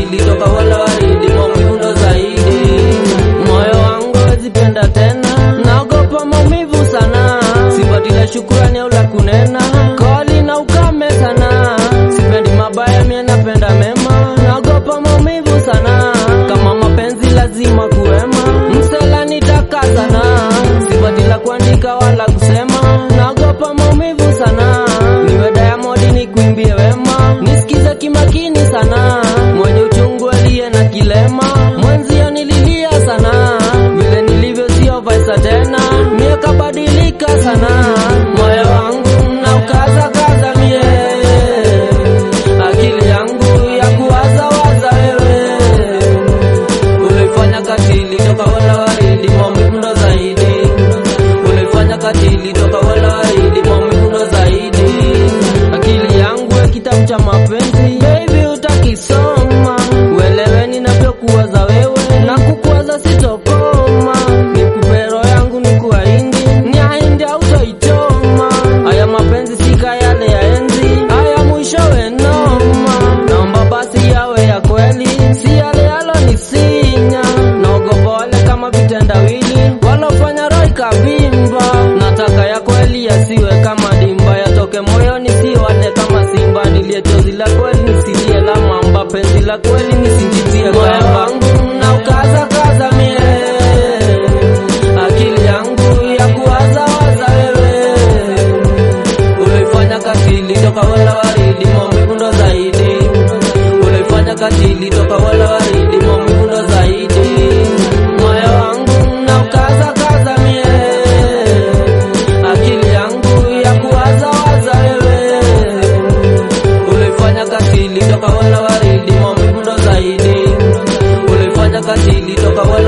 katili toka wala waridi maumivu ndo zaidi moyo wangu wezipenda tena naogopa maumivu sana sipati la shukurani au la kunena koli na ukame sana sipendi mabaya mie napenda mema naogopa maumivu sana kama mapenzi lazima kuwema msela nitaka sana sipati la kuandika wala kusema naogopa maumivu sana niwe Diamond nikuimbie wema nisikize kimakini sana mwenye uchungu aliye na kilema mwenzio nililia sana vile nilivyo sio vaisa tena mie kabadilika sana moyo wangu na ukaza kaza mie akili yangu ya kuwaza waza wewe ulifanya katili toka wala waridi maumivu ndo zaidi ulifanya katili toka wala waridi maumivu ndo zaidi akili yangu ya kitabu cha mapenzi baby utakisoma uelewe ninavyokuwaza wewe na kukuwaza sitokoma nikupe roho yangu nikuahindi ni ahindi autoichoma haya mapenzi sika yale ya enzi haya mwishowe noma naomba basi yawe ya kweli si yale yalonisinya naogopa wale kama vitendawili walofanya roho ikavimba nataka ya kweli yasiwe kama dimba yatoke moyoni siwate kama simba nilie chozi la kweli nisilie la mamba penzi la kweli nisinjitie moyo wangu na ukaza kaza mie akili yangu ya kuwaza waza wewe ulifanya katili toka wala waridi maumivu ndo zaidi ulifanya katili toka wala waridi maumivu ndo zaidi moyo wangu na ukaza kaza mie akili yangu ya kuwaza waza wewe ulifanya katili toka wala waridi maumivu ndo zaidi ulifanya katili toka wala